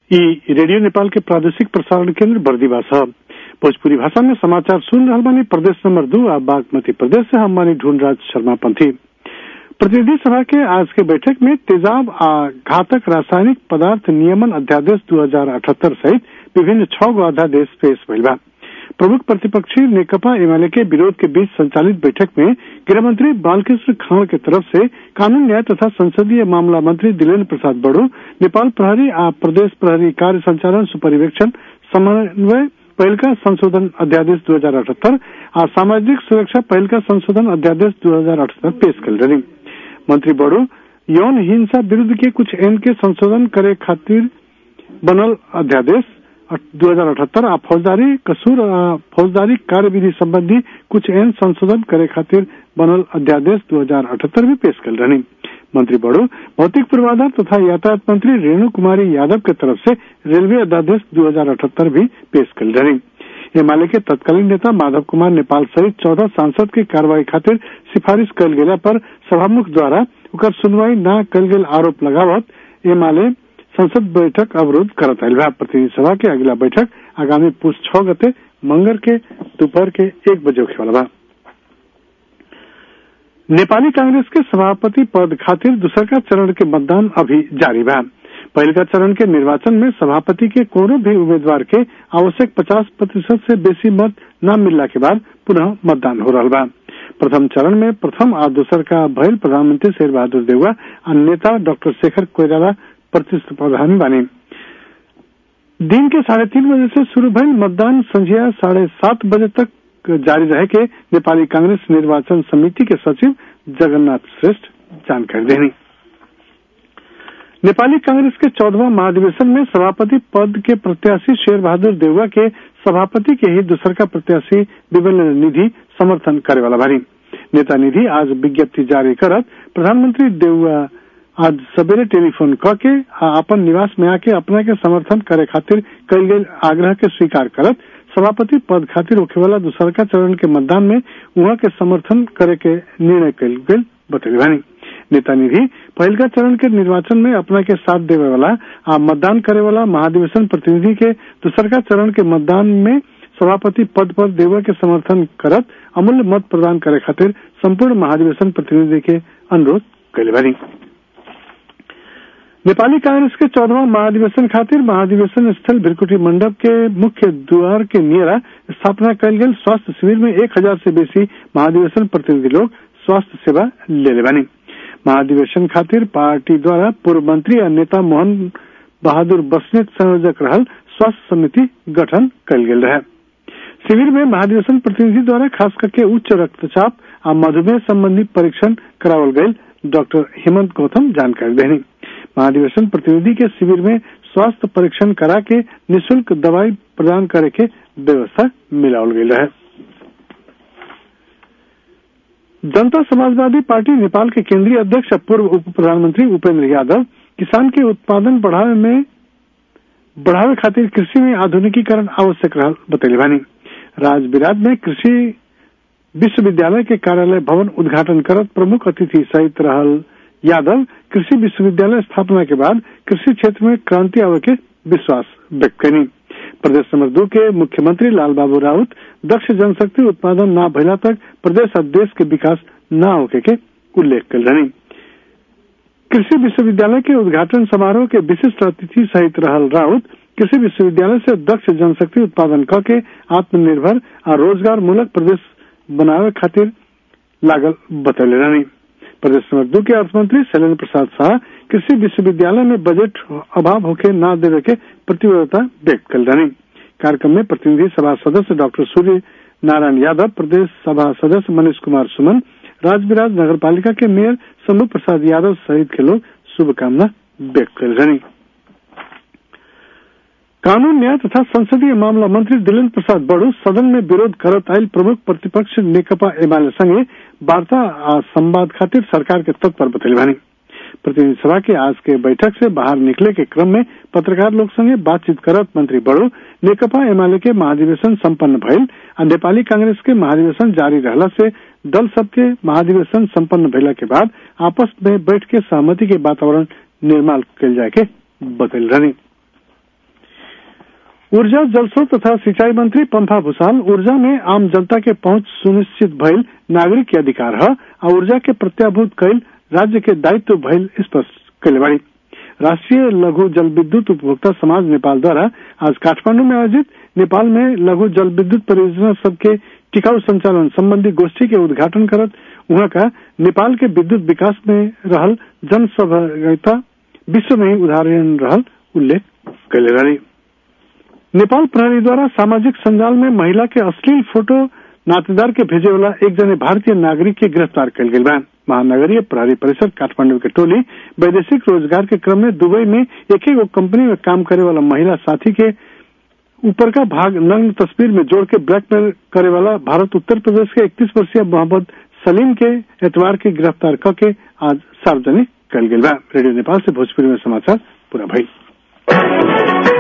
ई रेडियो नेपाल के प्रादेशिक प्रसारण केंद्र बर्दीवा छ भोजपुरी भाषा में समाचार सुन रहल बानी प्रदेश नंबर दू आ बागमती प्रदेश से हम बानी ढूंढराज शर्मा पंथी प्रतिनिधि सभा के आज के बैठक में तेजाब आ घातक रासायनिक पदार्थ नियमन अध्यादेश 2078 सहित विभिन्न छह गो अध्यादेश पेश भइल बा प्रमुख प्रतिपक्षी नेकपा एमएलए के विरोध के बीच संचालित बैठक में गृहमंत्री बालकृष्ण खान के तरफ से कानून न्याय तथा संसदीय मामला मंत्री दिलेन्द्र प्रसाद बड़ो नेपाल प्रहरी आ प्रदेश प्रहरी कार्य संचालन सुपरिवेक्षण समन्वय पहिलका संशोधन अध्यादेश दू हजार अठहत्तर आ सामाजिक सुरक्षा पहिलका संशोधन अध्यादेश दू हजार अठहत्तर पेश कल रही मंत्री बड़ो यौन हिंसा विरुद्ध के कुछ एन के संशोधन करे खातिर बनल अध्यादेश दू हजार अठहत्तर आ फौजदारी कसूर आ फौजदारी कार्यविधि संबंधी कुछ एन संशोधन करे खातिर बनल अध्यादेश दू हजार अठहत्तर भी पेश कल रही मंत्री बड़ो भौतिक पूर्वाधार तथा यातायात मंत्री रेणु कुमारी यादव के तरफ से रेलवे अध्यादेश दू हजार अठहत्तर भी पेश कल रही एमाले के तत्कालीन नेता माधव कुमार नेपाल सहित चौदह सांसद के कार्रवाई खातिर सिफारिश कल गेला पर सभामुख द्वारा ओकर सुनवाई न कल गेल आरोप लगावत एमाले संसद बैठक अवरोध करत आयल बा प्रतिनिधि सभा के अगला बैठक आगामी पुष छह गते मंगर के दोपहर के एक बजे होखे वाला बा नेपाली कांग्रेस के सभापति पद खातिर दूसरका चरण के मतदान अभी जारी बा पहिलका चरण के निर्वाचन में सभापति के कोनो भी उम्मीदवार के आवश्यक 50 प्रतिशत से बेसी मत न मिलला के बाद पुनः मतदान हो रहा बा प्रथम चरण में प्रथम आ दूसर का भयल प्रधानमंत्री शेर बहादुर देउवा आ नेता डॉक्टर शेखर कोइराला प्रतिस्पर्धा बानी दिन के साढ़े तीन बजे से शुरू भइल मतदान संझिया साढ़े सात बजे तक जारी रहे के नेपाली कांग्रेस निर्वाचन समिति के सचिव जगन्नाथ श्रेष्ठ जानकारी देनी नेपाली कांग्रेस के चौदहवा महाधिवेशन में सभापति पद के प्रत्याशी शेर बहादुर देउवा के सभापति के ही दूसर का प्रत्याशी विमल निधि समर्थन करे वाला भारी नेता निधि आज विज्ञप्ति जारी करत प्रधानमंत्री देउवा आज सवेरे टेलीफोन क के अपन निवास में आके अपना के समर्थन करे खातिर कल गये आग्रह के स्वीकार करत सभापति पद खातिर होखे वाला दूसरका चरण के मतदान में उहाँ के समर्थन करे के निर्णय कल गये बतैली बानी नेता निधि पहिलका चरण के निर्वाचन में अपना के साथ देवे वाला आ मतदान करे वाला महाधिवेशन प्रतिनिधि के दूसरका चरण के मतदान में सभापति पद पर देवा के समर्थन करत अमूल्य मत प्रदान करे खातिर संपूर्ण महाधिवेशन प्रतिनिधि के अनुरोध कैले बानी नेपाली कांग्रेस के चौदहवा महाधिवेशन खातिर महाधिवेशन स्थल भिरकुटी मंडप के मुख्य द्वार के नियरा स्थापना कल गई स्वास्थ्य शिविर में एक हजार से बेसी महाधिवेशन प्रतिनिधि लोग स्वास्थ्य सेवा ले बानी महाधिवेशन खातिर पार्टी द्वारा पूर्व मंत्री और नेता मोहन बहादुर बस्नेत संयोजक रहल स्वास्थ्य समिति गठन कल गेल रहे शिविर में महाधिवेशन प्रतिनिधि द्वारा खास करके उच्च रक्तचाप और मधुमेह संबंधी परीक्षण करावल गये डॉक्टर हेमंत गौतम जानकारी देनी महाधिवेशन प्रतिनिधि के शिविर में स्वास्थ्य परीक्षण करा के निशुल्क दवाई प्रदान करे के व्यवस्था मिलावल गई रहे जनता समाजवादी पार्टी नेपाल के केंद्रीय अध्यक्ष पूर्व उप प्रधानमंत्री उपेंद्र यादव किसान के उत्पादन बढ़ावे में बढ़ावे खातिर कृषि में आधुनिकीकरण आवश्यक रहल बतैले बानी राजविराट में कृषि विश्वविद्यालय के कार्यालय भवन उद्घाटन करत प्रमुख अतिथि सहित रहल यादव कृषि विश्वविद्यालय स्थापना के बाद कृषि क्षेत्र में क्रांति आवे के विश्वास व्यक्त करी प्रदेश नंबर दो के मुख्यमंत्री लाल बाबू राउत दक्ष जनशक्ति उत्पादन न भइला तक प्रदेश और देश के विकास न होके के उल्लेख कर रही कृषि विश्वविद्यालय के उद्घाटन समारोह के विशिष्ट अतिथि सहित रहल राउत कृषि विश्वविद्यालय से दक्ष जनशक्ति उत्पादन क के आत्मनिर्भर और रोजगार मूलक प्रदेश बनावे खातिर लागल बतौले रही प्रदेश नंबर दो के अर्थमंत्री शैलेन्द्र प्रसाद शाह कृषि विश्वविद्यालय में बजट अभाव होके न देवे के प्रतिबद्धता व्यक्त कर रही कार्यक्रम में प्रतिनिधि सभा सदस्य डॉक्टर सूर्य नारायण यादव प्रदेश सभा सदस्य मनीष कुमार सुमन राजविराज नगर पालिका के मेयर शंभु प्रसाद यादव सहित के लोग शुभकामना व्यक्त कर रहे कानून न्याय तथा संसदीय मामला मंत्री दिलेन्द्र प्रसाद बड़ो सदन में विरोध करत आयल प्रमुख प्रतिपक्ष नेकपा एमाले संगे वार्ता आ संवाद खातिर सरकार के तत्पर बतैले बानी प्रतिनिधि सभा के आज के बैठक से बाहर निकले के क्रम में पत्रकार लोग संगे बातचीत करत मंत्री बड़ो नेकपा एमाले के महाधिवेशन संपन्न भइल आ नेपाली कांग्रेस के महाधिवेशन जारी रहला से दल सबके महाधिवेशन संपन्न भइला के बाद आपस में बैठ के सहमति के वातावरण निर्माण कल जाए के बतल रही ऊर्जा जलस्रोत तथा सिंचाई मंत्री पंफा भूषाल ऊर्जा में आम जनता के पहुंच सुनिश्चित भइल नागरिक के अधिकार है और ऊर्जा के प्रत्याभूत कैल राज्य के दायित्व भइल स्पष्ट कैले बाड़ी राष्ट्रीय लघु जल विद्युत उपभोक्ता समाज नेपाल द्वारा आज काठमांडू में आयोजित नेपाल में लघु जल विद्युत परियोजना सबके टिकाऊ संचालन संबंधी गोष्ठी के उद्घाटन करत वहां का नेपाल के विद्युत विकास में रहल जन सहभागिता विश्व में ही उदाहरण रहल उल्लेख कैले रही नेपाल प्रहरी द्वारा सामाजिक संजाल में महिला के अश्लील फोटो नातेदार के भेजे वाला एक जने भारतीय नागरिक के गिरफ्तार कल गई बा महानगरीय प्रहरी परिषद काठमांडू के टोली वैदेशिक रोजगार के क्रम में दुबई में एक एक कंपनी में काम करे वाला महिला साथी के ऊपर का भाग नग्न तस्वीर में जोड़ के ब्लैकमेल करे वाला भारत उत्तर प्रदेश के 31 वर्षीय मोहम्मद सलीम के एतवार के गिरफ्तार करके आज सार्वजनिक कल गई रेडियो नेपाल से भोजपुरी में समाचार पूरा भाई